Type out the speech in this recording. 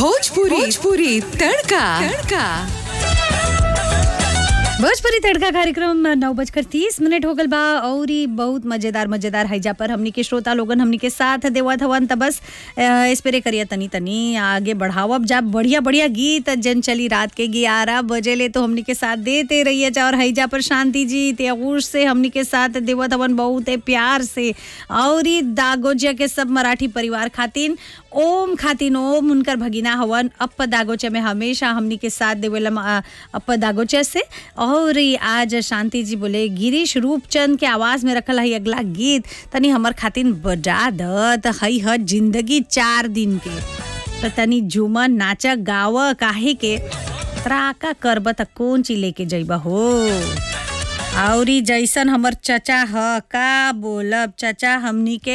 भोजपुरी भोजपुरी तड़का तड़का भोजपुरी तड़का कार्यक्रम नौ बजकर तीस मिनट हो गल बा और ई बहुत मजेदार मजेदार हैजा पर हमनी के श्रोता लोगन हमनी के साथ देवत हवन त बस स्प्रे करिया तनी तनी आगे बढ़ावब जा बढ़िया बढ़िया गीत जन चली रात के ग्यारह बजे ले तो हमनी के साथ देते रहिए जा और हैजा पर शांति जी त्यागूर से हमनी के साथ देवत हवन बहुत प्यार से और ई दागोजिया के सब मराठी परिवार खातिन ओम खातिन ओम उनकर भगिना हवन अप दागोचे में हमेशा हमनी के साथ देवेला अप दागोचे से और ई आज शांति जी बोले गिरीश रूपचंद के आवाज में रखल है अगला गीत तनी हमर खातिन बजा दत हई ह जिंदगी चार दिन के त तनी झूमर नाच गाव काहे के त्राका करब त कौन चीज लेके जइबा हो और ई जैसन हमर चचा ह का बोलब चचा हमनी के